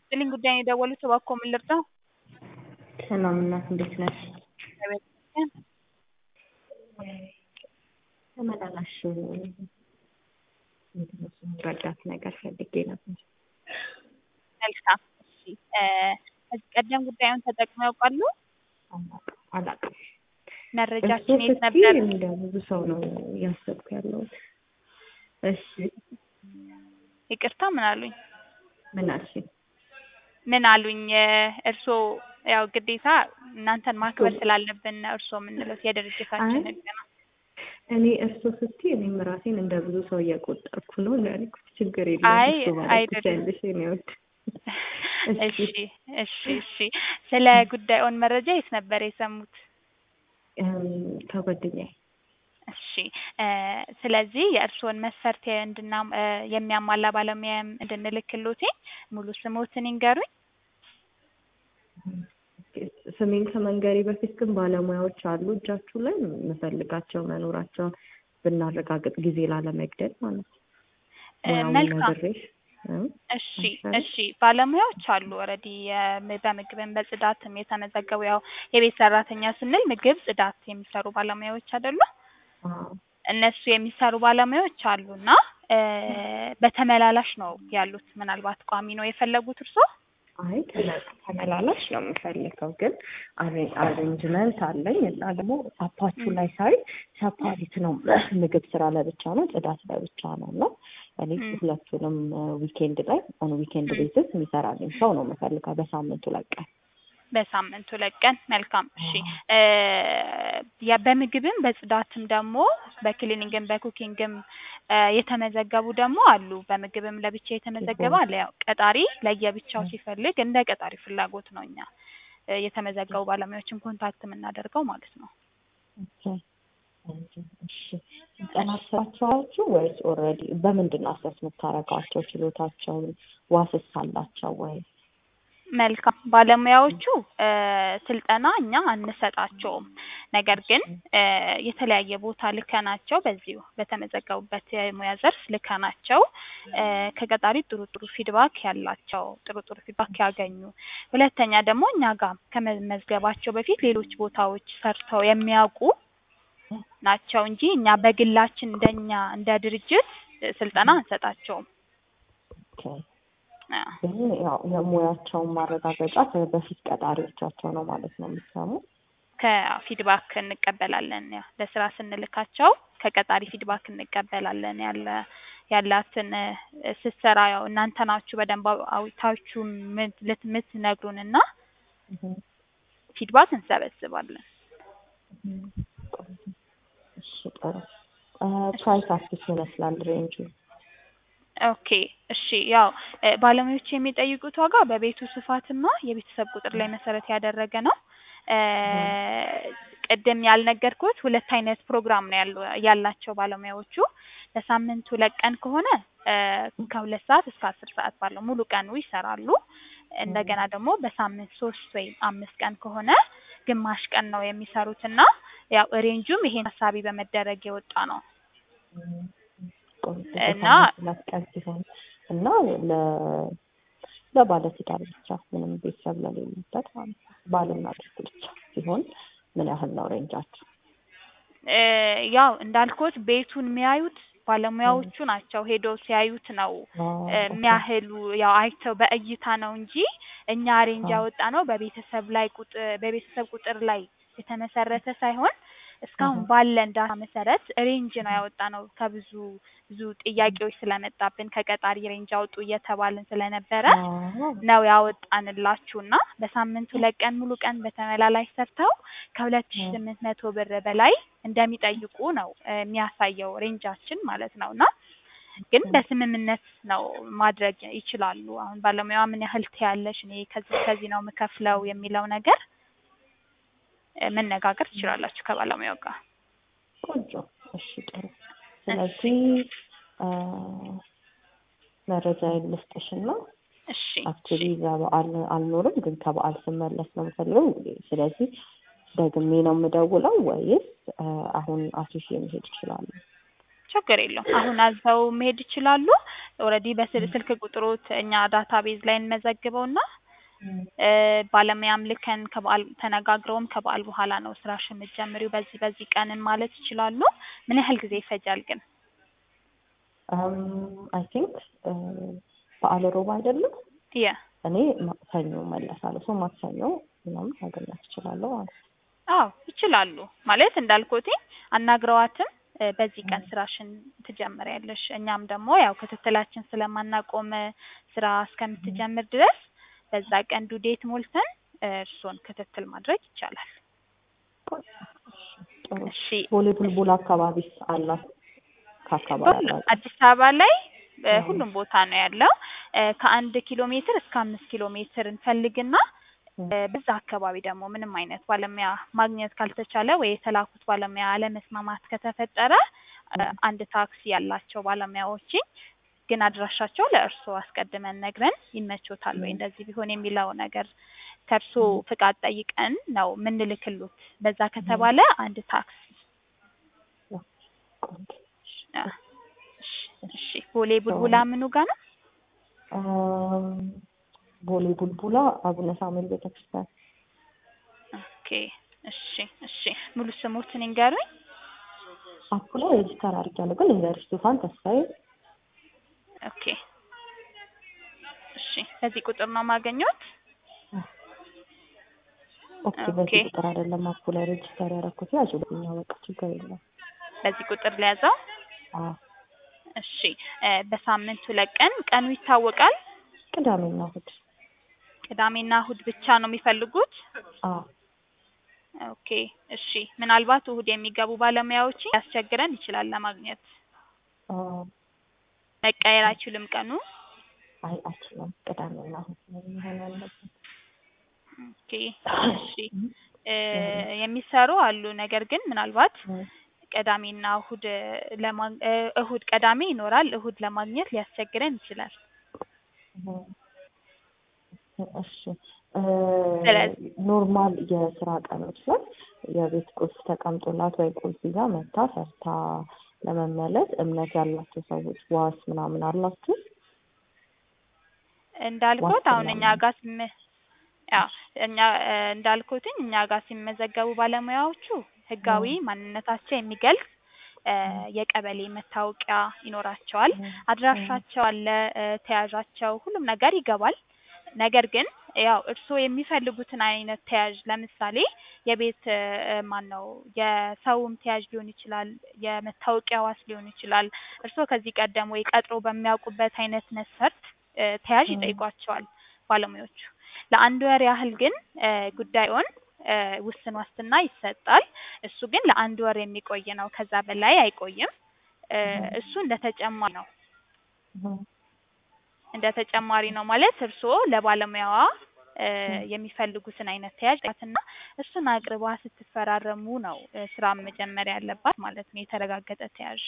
ይስጥልኝ ጉዳይ ነው የደወሉት እባክዎ ምን ልርዳው? ሰላም እናት እንዴት ነሽ? እግዚአብሔር ይመስገን። ተመላላሽ ምንድነው ስሙ ረዳት ነገር ፈልጌ ነበር። መልካም እሺ እ ከዚህ ቀደም ጉዳዩን ተጠቅመው ያውቃሉ? አላውቅም አላውቅም። መረጃችን የት እሱ ነበር? ስትይ እንደ ብዙ ሰው ነው እያሰብኩ ያለሁት። እሺ ይቅርታ ምን አሉኝ? ምን አልሽኝ? ምን አሉኝ? እርስዎ ያው ግዴታ እናንተን ማክበር ስላለብን ነው እርስዎ የምንለው የድርጅታችን አይ ህግ ነው። እኔ እርሶ ስትይ እኔም ራሴን እንደ ብዙ ሰው እየቆጠርኩ ነው ነው ያልኩት። ችግር የለም አይ እሱ ማለት አይደለም። ትችያለሽ የእኔ ውድ። እሺ እሺ እሺ ስለ ጉዳዩን መረጃ የት ነበር የሰሙት? እም፣ ከጓደኛዬ እሺ እ ስለዚህ የእርስዎን መስፈርት እንድና እ የሚያሟላ ባለሙያ እንድንልክልዎት ሙሉ ስምዎትን ይንገሩኝ? ስሜን ከመንገሬ በፊት ግን ባለሙያዎች አሉ እጃችሁ ላይ የምፈልጋቸው መኖራቸውን ብናረጋግጥ ጊዜ ላለመግደል ማለት ነው። እ ሙያውን መልካም ነግሬሽ እ እሺ አይሻልም? እሺ ባለሙያዎች አሉ ኦልሬዲ በምግብም በጽዳትም የተመዘገቡ ያው የቤት ሰራተኛ ስንል ምግብ ጽዳት የሚሰሩ ባለሙያዎች አይደሉ? አዎ እነሱ የሚሰሩ ባለሙያዎች አሉና እ በተመላላሽ ነው ያሉት ምናልባት ቋሚ ነው የፈለጉት እርስዎ? አይ ተመ- ተመላላሽ ነው የምፈልገው ግን አሬ- አሬንጅመንት አለኝ እና ደግሞ አፓችሁ ላይ ሳይ ሰፓሪት ነው ምግብ ስራ ለብቻ ነው ጽዳት ለብቻ ነው እና እኔ ም። ሁለቱንም ዊኬንድ ላይ ኦን ዊኬንድ ም። ቤዝስ የሚሰራልኝ ሰው ነው የምፈልገው በሳምንቱ ለቀን በሳምንቱ ሁለት ቀን መልካም እሺ እ ያ በምግብም በጽዳትም ደግሞ በክሊኒንግም በኩኪንግም እ የተመዘገቡ ደግሞ አሉ በምግብም ለብቻ የተመዘገበ አለ ያው ቀጣሪ ለየብቻው ሲፈልግ እንደ ቀጣሪ ፍላጎት ነው እኛ እ የተመዘገቡ ባለሙያዎችን ኮንታክት የምናደርገው ማለት ነው እሺ ስልጠና ስራቸዋችሁ ወይስ ኦልሬዲ በምንድን ነው አሰስ የምታደርጓቸው ችሎታቸውን ዋስስ አላቸው ወይ መልካም ባለሙያዎቹ እ ስልጠና እኛ አንሰጣቸውም ነገር ግን እ የተለያየ ቦታ ልከናቸው በዚሁ በተመዘገቡበት የሙያ ዘርፍ ልከናቸው እ ከቀጣሪ ጥሩ ጥሩ ፊድባክ ያላቸው ጥሩ ጥሩ ፊድባክ ያገኙ ሁለተኛ ደግሞ እኛ ጋር ከመመዝገባቸው በፊት ሌሎች ቦታዎች ሰርተው የሚያውቁ ናቸው እንጂ እኛ በግላችን እንደኛ እንደ ድርጅት እ ስልጠና አንሰጣቸውም ኦኬ አዎ ግን ያው የሙያቸውን ማረጋገጫ በፊት ቀጣሪዎቻቸው ነው ማለት ነው የሚሰሙ ከፊድባክ እንቀበላለን ያው ለስራ ስንልካቸው ከቀጣሪ ፊድባክ እንቀበላለን ያለ ያላትን እ ስትሰራ ያው እናንተ ናችሁ በደንብ አው- አውጥታችሁ ምት- ልት- የምትነግሩን እና ፊድባክ እንሰበስባለን እሺ ጥሩ ፕራይስ አዲስ ይመስላል ሬንጁ ኦኬ እሺ ያው እ ባለሙያዎች የሚጠይቁት ዋጋ በቤቱ ስፋትና የቤተሰብ ቁጥር ላይ መሰረት ያደረገ ነው እ ቅድም ያልነገርኩት ሁለት አይነት ፕሮግራም ነው ያሉ ያላቸው ባለሙያዎቹ ለሳምንት ሁለት ቀን ከሆነ እ ከሁለት ሰዓት እስከ አስር ሰዓት ባለው ሙሉ ቀኑ ይሰራሉ እንደገና ደግሞ በሳምንት ሶስት ወይም አምስት ቀን ከሆነ ግማሽ ቀን ነው የሚሰሩት እና ያው ሬንጁም ይሄን ታሳቢ በመደረግ የወጣ ነው እና ሁለት ቀን ሲሆን እና ለ ለባለትዳር ብቻ ምንም ቤተሰብ ለሌለበት ማለት ነው ባልና ሚስት ብቻ ሲሆን ምን ያህል ነው ሬንጃቸው? እ ያው እንዳልኩት ቤቱን የሚያዩት ባለሙያዎቹ ናቸው ሄደው ሲያዩት ነው እ የሚያህሉ ያው አይተው በእይታ ነው እንጂ እኛ ሬንጅ ያወጣ ነው በቤተሰብ ላይ ቁጥር በቤተሰብ ቁጥር ላይ የተመሰረተ ሳይሆን እስካሁን ባለን ዳታ መሰረት ሬንጅ ነው ያወጣ ነው ከብዙ ብዙ ጥያቄዎች ስለመጣብን ከቀጣሪ ሬንጅ አውጡ እየተባልን ስለነበረ ነው ያወጣንላችሁ እና በሳምንት ሁለት ቀን ሙሉ ቀን በተመላላሽ ሰርተው ከሁለት ሺ ስምንት መቶ ብር በላይ እንደሚጠይቁ ነው እ የሚያሳየው ሬንጃችን ማለት ነው እና ግን በስምምነት ነው ማድረግ ይችላሉ አሁን ባለሙያዋ ምን ያህል ትያለሽ እኔ ከዚህ ከዚህ ነው የምከፍለው የሚለው ነገር እ መነጋገር ትችላላችሁ ከባለሙያው ጋር ቆንጆ እሺ ጥሩ ስለዚህ እ መረጃ ልስጥሽና እሺ አክቹዋሊ እዛ በዓል አልኖርም ግን ከበዓል ስመለስ ነው የምፈልገው ስለዚህ ደግሜ ነው የምደውለው ወይስ እ አሁን አስይዤ መሄድ እችላለሁ? ችግር የለውም። አሁን አዘው መሄድ ይችላሉ። ኦልሬዲ በስልክ ቁጥሮት እኛ ዳታቤዝ ላይ እንመዘግበውና እ ባለሙያም ልከን ከበዓል ተነጋግረውም ከበዓል በኋላ ነው ስራሽን የምትጀምሪው በዚህ በዚህ ቀንን ማለት ይችላሉ። ምን ያህል ጊዜ ይፈጃል ግን? አይ ቲንክ በዓለ ሮብ አይደለም የ እኔ ማክሰኞ መለሳለሁ። ሰው ማክሰኞ ምናምን ማገኘት እችላለሁ ማለት ነው። አዎ ይችላሉ። ማለት እንዳልኩትኝ አናግረዋትም እ በዚህ ቀን ስራሽን ትጀምሪያለሽ። እኛም ደግሞ ያው ክትትላችን ስለማናቆም ስራ እስከምትጀምር ድረስ በዛ ቀን ዱዴት ሞልተን እ እርስዎን ክትትል ማድረግ ይቻላል። ጥሩ እሺ ቦሌ ቡልቡል አካባቢስ አላት? ከአካባቢ አላት? አዲስ አበባ ላይ እ ሁሉም ቦታ ነው ያለው። እ ከአንድ ኪሎ ሜትር እስከ አምስት ኪሎ ሜትር እንፈልግና እ በዛ አካባቢ ደግሞ ምንም አይነት ባለሙያ ማግኘት ካልተቻለ ወይ የተላኩት ባለሙያ አለመስማማት ከተፈጠረ እ አንድ ታክሲ ያላቸው ባለሙያዎችን ግን አድራሻቸው ለእርስዎ አስቀድመን ነግረን ይመቾታል ወይ እንደዚህ ቢሆን የሚለው ነገር ከእርስዎ ፍቃድ ጠይቀን ነው ምንልክሎት። በዛ ከተባለ አንድ ታክሲ ቆንጆ። አ እሺ እሺ ቦሌ ቡልቡላ ምኑ ጋ ነው? እም፣ ቦሌ ቡልቡላ አቡነ ሳሙኤል ቤተክርስቲያን። ኦኬ እሺ እሺ ሙሉ ስሙትን ይንገሩኝ። አፑ ላይ ሬጅስተር አድርጊያለሁ ግን ዩኒቨርሲቲ ፋን ተስፋዬ ኦኬ እሺ በዚህ ቁጥር ነው ማገኘት? ኦኬ ኦኬ። በዚህ ቁጥር አይደለም አፑ ላይ ሬጅስተር ያደረኩት ያዙ ብኛ በቃ ችግር የለም። በዚህ ቁጥር ሊያዘው? አዎ እሺ እ በሳምንት ሁለት ቀን ቀኑ ይታወቃል? ቅዳሜና እሑድ ቅዳሜና እሁድ ብቻ ነው የሚፈልጉት? አዎ ኦኬ እሺ ምናልባት እሁድ የሚገቡ ባለሙያዎችን ያስቸግረን ይችላል ለማግኘት። አዎ መቀየር አይችልም ቀኑ? አይ አችልም ቅዳሜና እሑድ ነው የሚሆን ያለበት። ኦኬ እሺ እ የሚሰሩ አሉ። ነገር ግን ምናልባት እም፣ ቅዳሜና እሁድ ለማ እ እሁድ ቅዳሜ ይኖራል። እሁድ ለማግኘት ሊያስቸግረን ይችላል። እም፣ እሺ እ ስለዚህ ኖርማል የስራ ቀኖች ላይ የቤት ቁልፍ ተቀምጦላት ወይ ቁልፍ ይዛ መታ ሰርታ ለመመለስ እምነት ያላቸው ሰዎች ዋስ ምናምን አላችሁ? እንዳልኩት ዋስትና አሁን እኛ ጋር ሲመ ያው እኛ እ እንዳልኩትኝ እኛ ጋር ሲመዘገቡ ባለሙያዎቹ ህጋዊ ማንነታቸው የሚገልጽ እ የቀበሌ መታወቂያ ይኖራቸዋል። አድራሻቸው አለ፣ እ ተያዣቸው ሁሉም ነገር ይገባል። ነገር ግን ያው እርስዎ የሚፈልጉትን አይነት ተያዥ ለምሳሌ የቤት እ ማን ነው የሰውም ተያዥ ሊሆን ይችላል፣ የመታወቂያ ዋስ ሊሆን ይችላል። እርስዎ ከዚህ ቀደም ወይ ቀጥሮ በሚያውቁበት አይነት መስፈርት እ ተያዥ ይጠይቋቸዋል ባለሙያዎቹ። ለአንድ ወር ያህል ግን እ ጉዳዩን እ ውስን ዋስትና ይሰጣል። እሱ ግን ለአንድ ወር የሚቆይ ነው፣ ከዛ በላይ አይቆይም። እ እሱ እንደ ተጨማሪ ነው እም፣ እንደ ተጨማሪ ነው ማለት እርስዎ ለባለሙያዋ እ የሚፈልጉትን አይነት ተያዥ እና እሱን አቅርባ ስትፈራረሙ ነው እ ስራ መጀመር ያለባት ማለት ነው። የተረጋገጠ ተያዥ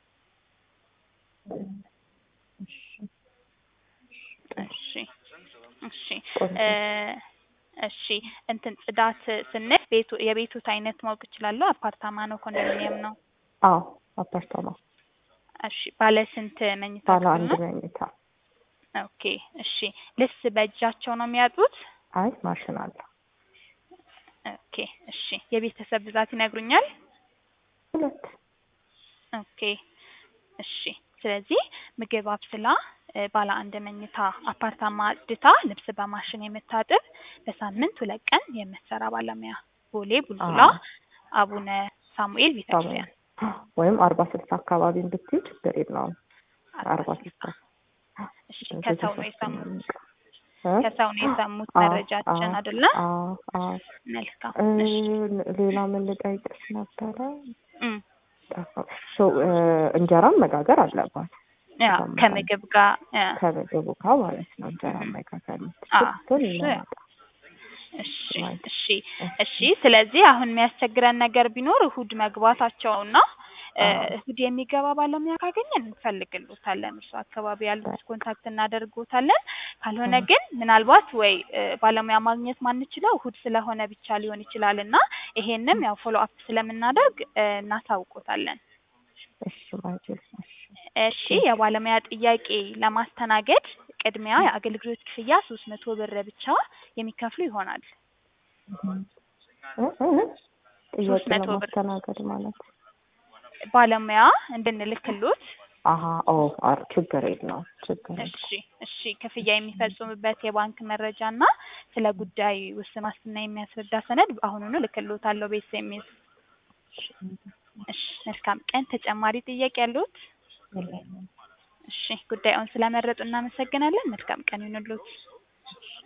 እሺ እሺ ቆንጆ። እ እሺ እንትን ጽዳት ስንል ቤቱ የቤቱት አይነት ማወቅ እችላለሁ? አፓርታማ ነው ኮንዶሚኒየም ነው? አዎ አፓርታማ እሺ ባለ ስንት መኝታ ባለ ክፍል አንድ ነው? መኝታ። ኦኬ እሺ ልብስ በእጃቸው ነው የሚያጡት? አይ ማሽን አለ። ኦኬ እሺ የቤተሰብ ብዛት ይነግሩኛል? ሁለት ኦኬ እሺ ስለዚህ ምግብ አብስላ እ ባለ አንድ መኝታ አፓርታማ አጽድታ ልብስ በማሽን የምታጥብ በሳምንት ሁለት ቀን የምትሰራ ባለሙያ ቦሌ ቡልቡላ አዎ። አቡነ ሳሙኤል ቤተክርስቲያን ወይም አርባ ስልሳ አካባቢ ብትይ ችግር የለውም። አርባ ስልሳ እሺ ከሰው ነው የሰሙት እ? ከሰው ነው የሰሙት አዎ፣ መረጃችን አዎ፣ አይደለ? አዎ፣ አዎ። መልካም እ እሺ ሌላ ምን ልጠይቅሽ ነበረ? እም ጠፋ- ሶ እ እንጀራም መጋገር አለባት ያው በጣም ከምግብ ጋር እ ከምግቡ ጋር ማለት ነው። እንጀራ መጋገር አዎ፣ የምትችል እሺ። ይመጣ እሺ ማለት እሺ እሺ ስለዚህ አሁን የሚያስቸግረን ነገር ቢኖር እሁድ መግባታቸውና እ አዎ። እሁድ የሚገባ ባለሙያ ካገኘን እንፈልግሎታለን። እርሱ አካባቢ ያሉት ኮንታክት እናደርጎታለን። ካልሆነ አዎ። ግን ምናልባት ወይ እ ባለሙያ ማግኘት ማንችለው እሁድ ስለሆነ ብቻ ሊሆን ይችላል እና ይሄንም ያው ፎሎ አፕ ስለምናደርግ እ እናሳውቆታለን። እሺ ማጅል እሺ እሺ የባለሙያ ጥያቄ ለማስተናገድ ቅድሚያ የአገልግሎት ክፍያ ሶስት መቶ ብር ብቻ የሚከፍሉ ይሆናል። እ እ ጥያቄ ሶስት መቶ ብር። ለማስተናገድ ማለት ባለሙያ እንድንልክሎት አሀ ኦ አር ችግር የለውም ችግር የለውም። እሺ እሺ ክፍያ የሚፈጽሙበት የባንክ መረጃ እና ስለ ጉዳይ ውስን ዋስትና የሚያስረዳ ሰነድ አሁኑኑ ልክሎታለሁ በኤስኤምኤስ። እሺ መልካም ቀን። ተጨማሪ ጥያቄ ያሉት? የለኝም። እሺ ጉዳዩን ስለመረጡ እናመሰግናለን። መልካም ቀን ይሁንልዎት።